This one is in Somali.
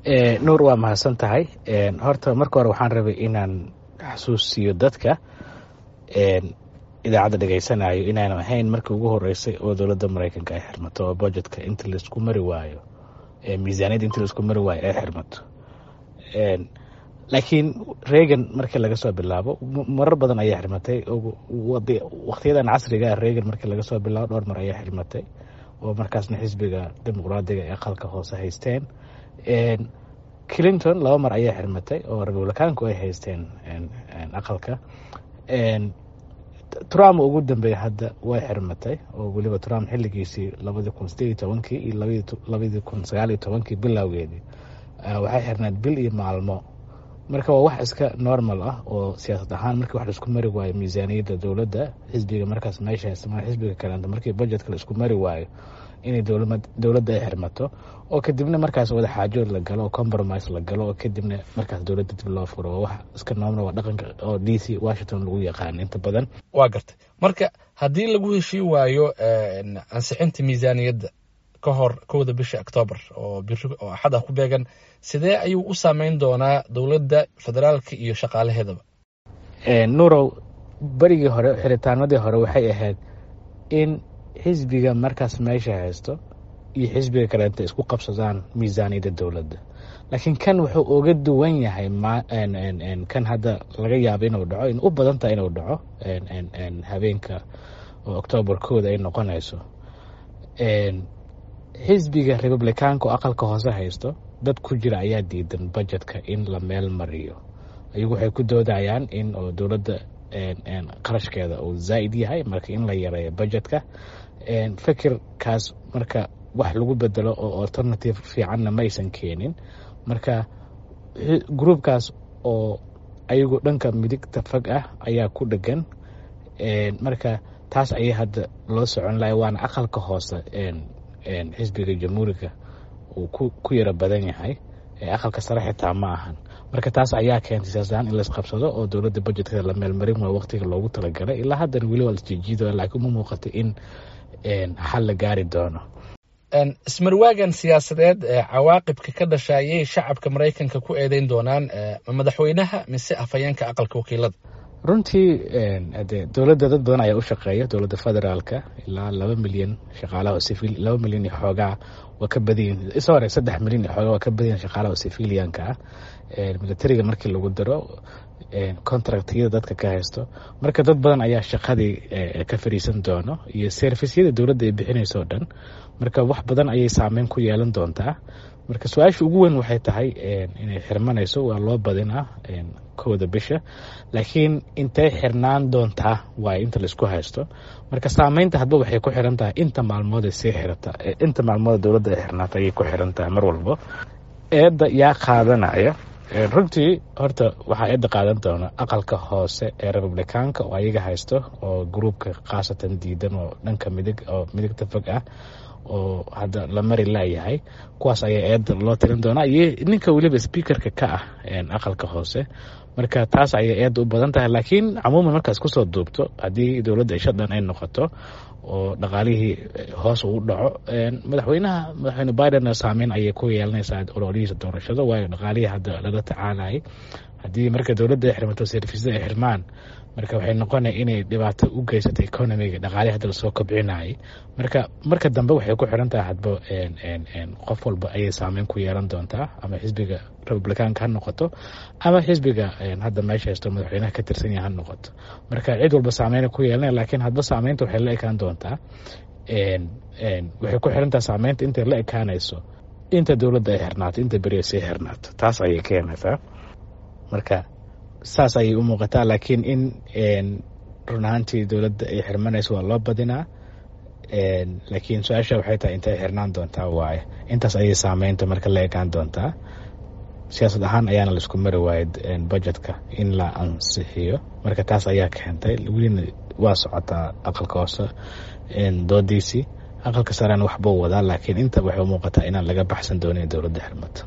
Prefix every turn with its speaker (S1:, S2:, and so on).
S1: nuur waa mahadsan tahay horta marka hore waxaan rabay inaan xasuusiyo dadka idaacadda dhegaysanayo inaanan ahayn markii ugu horeysay oo dowladda maraykanka ay xirmato oo budgetka inta laisku mari waayo miisaaniyadda inta laisku mari waayo ay xirmato laakiin reagan markii laga soo bilaabo marar badan ayaa xirmatay wakhtiyadan casriga reagan markii laga soo bilaabo dhowr mar ayaa xirmatay oo markaasna xisbiga dimuqraadiga ee aqalka hoose haysteen clinton laba mar ayaa xirmatay oo republicaanku ay haysteen aqalka trump ugu dambeeya hadda way xirmatay oo weliba trump xiligiisii labadii kun sideed iyo tobankii iyo labadii kun sagaal iyo tobankii bilowgeedii waxay xirnayd bil iyo maalmo marka waa wax iska normal ah oo siyaasad ahaan markii wax laisku mari waayo miisaaniyadda dowladda xisbiga markaas meesha haysta xisbiga kaleenta markii budgetka laisku mari waayo inay dowladda ay xirmato oo kadibna markaas wada xaajood la galo oo compromise la galo oo kadibna markaas dowladda dib loo furo waa wax iska noomna waa dhaqanka oo d c washington lagu yaqaan inta badan
S2: waa gartay marka haddii lagu heshii waayo ansixinta miisaaniyadda ka hor kowda bisha octoobar oo biri oo axad ah ku beegan sidee ayuu u saameyn doonaa dowladda federaalka iyo shaqaalaheedaba
S1: nuurow berigii hore xiritaanadii hore waxay ahayd in xisbiga markaas meesha haysto iyo xisbiga kaleenta isku qabsadaan miisaaniyadda dowladda laakiin kan wuxuu uga duwan yahay kan hadda laga yaabo inuu dhaco in u badan tahay inuu dhaco habeenka oo octoobar kooda ay noqonayso xisbiga republicaanka oo aqalka hoose haysto dad ku jira ayaa diidan budgetka in la meel mariyo ayagu waxay ku doodayaan in oo dowladda qarashkeeda uu zaa'id yahay marka in la yareeyo budgetka fikirkaas marka wax lagu bedelo oo alternative fiicanna ma aysan keenin marka gruubkaas oo ayagu dhanka midigta fog ah ayaa ku dhegan marka taas ayay hadda loo socon lahay waana aqalka hoose xisbiga jamhuuriga uu ku yaro badan yahay aqalka sare xitaa ma ahan marka taas ayaa keentay siyaasadahaan in laisqabsado oo dowladda budjetkeeda la meelmarin waayo waqtiga loogu talagalay ilaa haddana weli waa lasjijiido laakiin uma muuqato in xal la gaari doono
S2: ismarwaagan siyaasadeed cawaaqibka ka dhasha ayay shacabka maraykanka ku eedeyn doonaan madaxweynaha mise afhayeenka aqalka wakiilada
S1: runtii de dowladda dad badan ayaa u shaqeeya dowladda federaalka ilaa laba milyan shaqaalaha oo civil laba milyan iyo xoogaa waa ka badayin sorry saddex milyan iyo xoogaa waa ka badayin shaqaalaha oo civilianka ah militariga markii lagu daro contractyada dadka ka haysto marka dad badan ayaa shaqadii ka fariisan doono iyo servisyada dowladda ay bixinayso o dhan marka wax badan ayay saameyn ku yeelan doontaa marka su-aasha ugu weyn waxay tahay inay xirmanayso waa loo badinaa kowda bisha laakiin intay xirnaan doontaa waay inta laisku haysto marka saameynta hadba waxay ku xiran tahay inta maalmood ay sii xirata inta maalmood dowladda ay xirnaata ayay ku xiran tahay mar walbo eedda yaa qaadanaya runtii horta waxaa eedda qaadan doona aqalka hoose ee republicaanka oo ayaga haysto oo gruubka khaasatan diidan oo dhanka midig oo midigta fog ah oo hadda la mari laayahay kuwaas ayaa eedda loo tirin doonaa iyo ninka weliba speakerka ka ah aqalka hoose marka taas ayay eedda u badan tahay laakiin camuuman markaas kusoo duubto haddii dowladda ishadhan ay noqoto oo dhaqaalihii hoos uu dhaco madaxweynaha madaxweyne biden saameyn ayay ku yeelanaysaa ololihiisa doorashada waayo dhaqaalihii hadda lala tacaalayay haddii marka dowladda ay xirmato servisyada ay xirmaan marka waxay noqonaya inay dhibaato u geysato economiga dhaqaalihii hadda lasoo kobcinayay marka marka dambe waxay ku xiran tahay hadba qof walba ayay saameyn ku yeelan doontaa ama xisbiga republicaanka ha noqoto ama xisbiga hadda meesha haysto madaxweynaha ka tirsan yaha ha noqoto marka cid walba saameyna ku yeelanaya laakiin hadba saameynta waxay la ekaan doontaa waxay ku xiran tahay saameynta intay la ekaanayso inta dowladda ay xirnaato inta beriya sii xirnaato taas ayay keenaysaa marka saas ayay u muuqataa laakiin in run ahaantii dowladda ay xirmanayso waa loo badinaa laakiin su-aasha waxay tahay intay xirnaan doontaa waaye intaas ayay saameynta marka la ekaan doontaa siyaasad ahaan ayaana laisku mari waayay budgetka in la ansixiyo marka taas ayaa keentay welina waa socotaa aqalka hoose doodiisii aqalka sarena waxbuu wadaa laakiin inta waxay u muuqataa inaan laga baxsan doonin dowladda xirmato